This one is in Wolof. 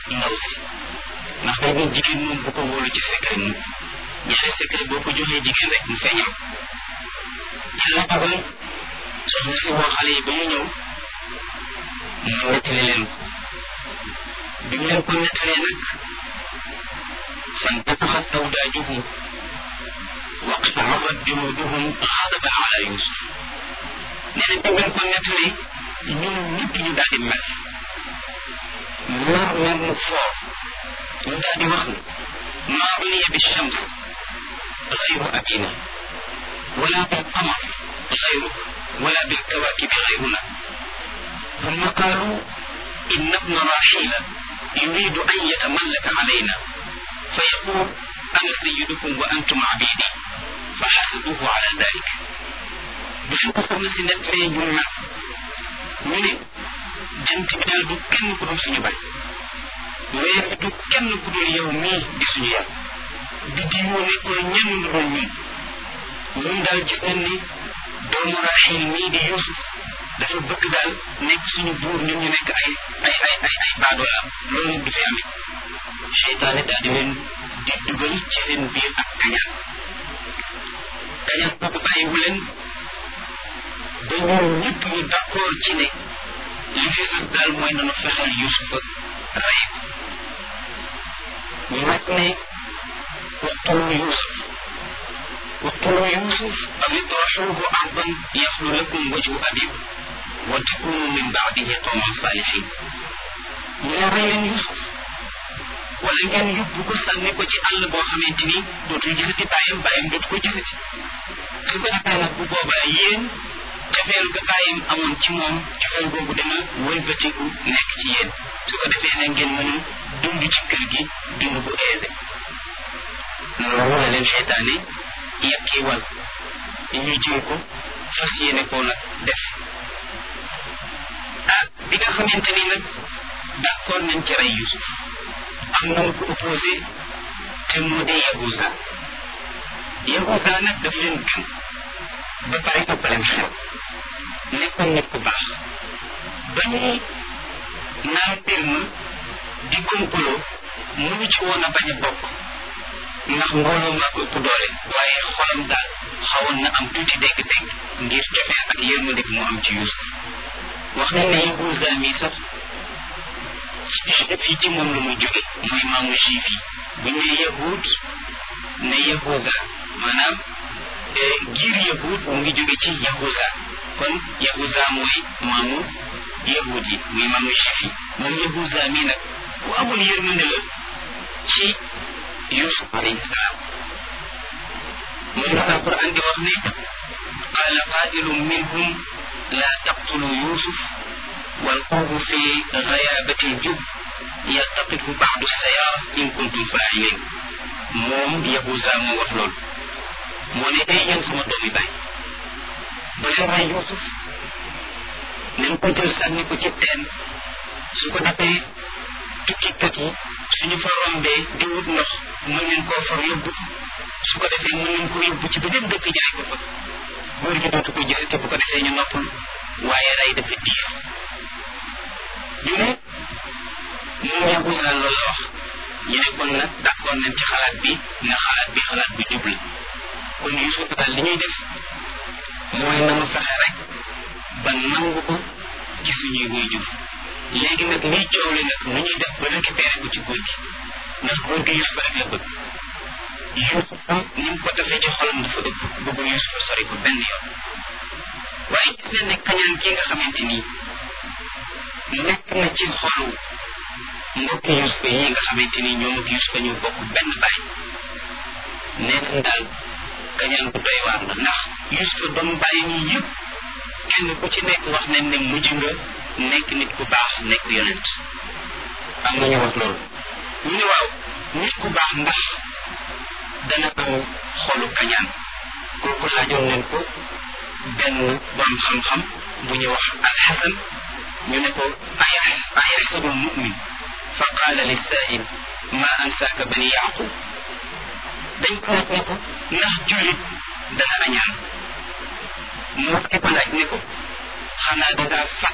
ndaw si ndax dañ ne jigéen moom bu ko wóolu ci secret mu ñaari secret boo ko joxee jigéen rek mu feeñal yàlla dogal soxna si woo xale yi ba ñu ñëw mu nettali leen ko bi mu leen ko nettalee nag fantafaxat awdaajuhum waqta'arrat juluduhum xadaban ala yusuf nee na bi mu leen ko nettalee ñoom ñëpp ñu daal di mer mer mer mu foor ñu daal di wax ne maa uniya bi shams gayru abina wala bil qamar gayruk wala bil kawakibi gayruna ثم قالوا إن ابن راحيل يريد أن يتملك علينا فيقول أنا سيدكم وأنتم عبيدي فحسبوه على ذلك بشو كفرنا سنة رين جمع من جنت بدال دو كن كدوم سنو باي weer bi du kenn ku dul yow mii di suñu yàlla bi di yoo nekkul ñenn lu dul ñun ñun daal gis nañ ni doomu Raaxiil mii di Yuusuf dafa bëgg daal nekk suñu buur ñun ñu nekk ay ay ay ay ay baadoola loolu du fi amee seytaane daal di leen di dugal ci seen biir ak kañaan kañaan boobu bàyyiwu leen ba ñoom ñëpp ñu d'accord ci ne li fi sës daal mooy nanu fexeel Yuusufa rey ko ñu nag ne waqtulu Yuusuf waqtulu Yuusuf aw itrahuuhu ardan yaxlu lakum wajhu abiikum wa takunu min baadihi qawman saalihin ñu ne rey leen Yuusuf wala ngeen yóbbu ko sànni ko ci àll boo xamante ni dootul gisati bàyyam bàyyam dootu ko gisati su ko defee nag bu boobaa yéen cofeel ga bàyyam amoon ci moom cofeel googu dana wëlbatiku nekk ci yéen su ko defee ne ngeen mën a dund ci kër gi dund bu aisé loolu la leen seytaane yekkii wal ñu jël ko fas yéene koo nag def ah bi nga xamante ni nag d'accord nañ ci rey Yusuf am na ko opposé te moo di Yahuza Yahuza nag daf leen gën ba pare ëpp leen xel nekkoon nit ku baax ba ñuy naan mbir ma di kompaloo mënu ci woon a bañ a bokk ndax mbooloo maa ko ëpp doole waaye xolam daal xawoon na am tuuti dégg-dégg ngir cofee ak yërmande bi mu am ci Yuusuf wax nañ ne Yahuza mi sax fii ci moom la muy jóge mooy maamu juif yi bu ñu ne yahud ne Yahuza maanaam giir yahud mu ngi jóge ci Yahuza kon Yahuza mooy maamu yahud yi muy maamu juif yi moom Yahuza mi nag bu amul yërmande la ci Yusuf alayhi salaam mooy la alquran di wax ne qaala qaa'ilun minhum laa taqtulu Yusuf والقوه في غيابة الجب يلتقطه بعض السيارة إن كنتم فاعلين موم يهوزا مو wax lool moo ne ay yéen sama doomi baay ba leen rey Yuusuf nañ ko jël sànni ko ci teen su ko defee tukkikat yi suñu fa rombee di wut ndox mën nañ koo for yóbbu su ko defee mën nañ ko yóbbu ci beneen dëkk jaay ko fa góor gi dootu ko gisati bu ko defee ñu noppal waaye rey dafa diis ñu ne moom Yahuza loolu la wax ñu ne kon nag d'accord nañ ci xalaat bi ne xalaat bi xalaat bi jub la kon Yusuf daal li ñuy def mooy na mu fexe rek ba nangu ko ci suñuy waajur léegi nag liy coow li nag nu ñuy def ba récupéré ko ci góor gi ndax góor gi Yusuf rek la bëgg Yusuf ni mu ko defee ci xolam dafa ëpp bëggul Yusuf sori ko benn yoon waaye gis nañ ne kañaan gi nga xamante nii nekk na ci xolu mbokki Yusufa yi nga xamante ni ñoom ak Yusufa ñu bokk benn baay nekk daal kañaan bu doy waar la ndax Yusufa doom bàyyi ñi yëpp kenn ku ci nekk wax nañ ne mujj nga nekk nit ku baax nekk yonent am na ñu wax loolu ñu ne waaw nit ku baax ndax dana am xolu kañaan kooku laajoon nañ ko benn borom xam-xam bu ñu wax alxasan ñu ne ko ayaxsabu lmumin fa qaala lissail ma ansaaka bani yaqub dañ ko laaj ne ko ndax jullit dana añaan moo ki ko laaj ne ko xanaa dangaa fàtt